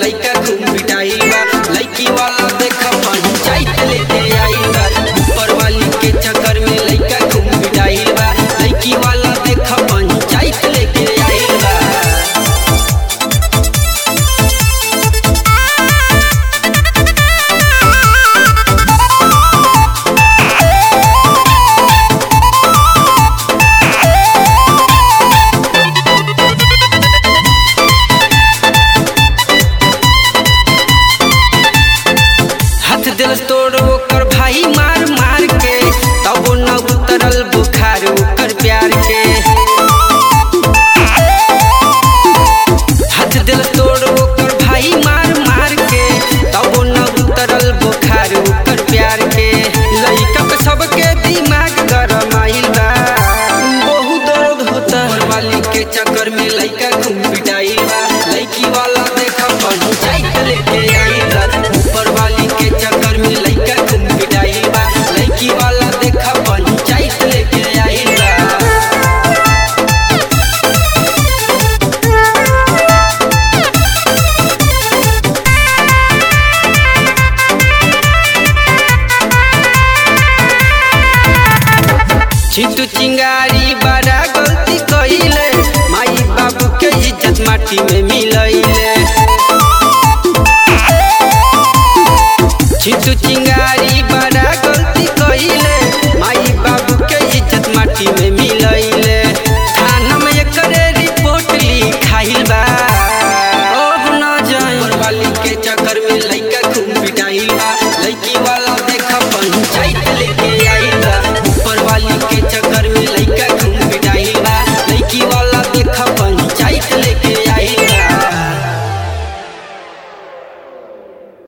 लइका खूब पिटाई बा लइकी वाला देख पंचायत लेके आई बा ऊपर वाली के चक्कर में लइका खूब पिटाई बा लइकी वाला देख पंचायत लेके आई बा हाथ दिल तोड़ ओकर भाई मार मार के तब न उतरल बुखार ओकर प्यार के हाथ दिल तोड़ ओकर भाई मार मार के तब न उतरल बुखार ओकर प्यार के लइका पे सबके दिमाग गरम आइल बा बहुत दर्द होता है वाली के चक्कर में लइका घूम पिटाई बा लइकी वाला देखा पंचायत लेके आई बा ऊपर वाली के चक्कर में लइका घूम पिटाई बा लइकी वाला देखा पंचायत लेके आई बा छिटू चिंगारी बड़ा गलती कइले माई बाबू के इज्जत माटी में मिलइले छिटू चिंगारी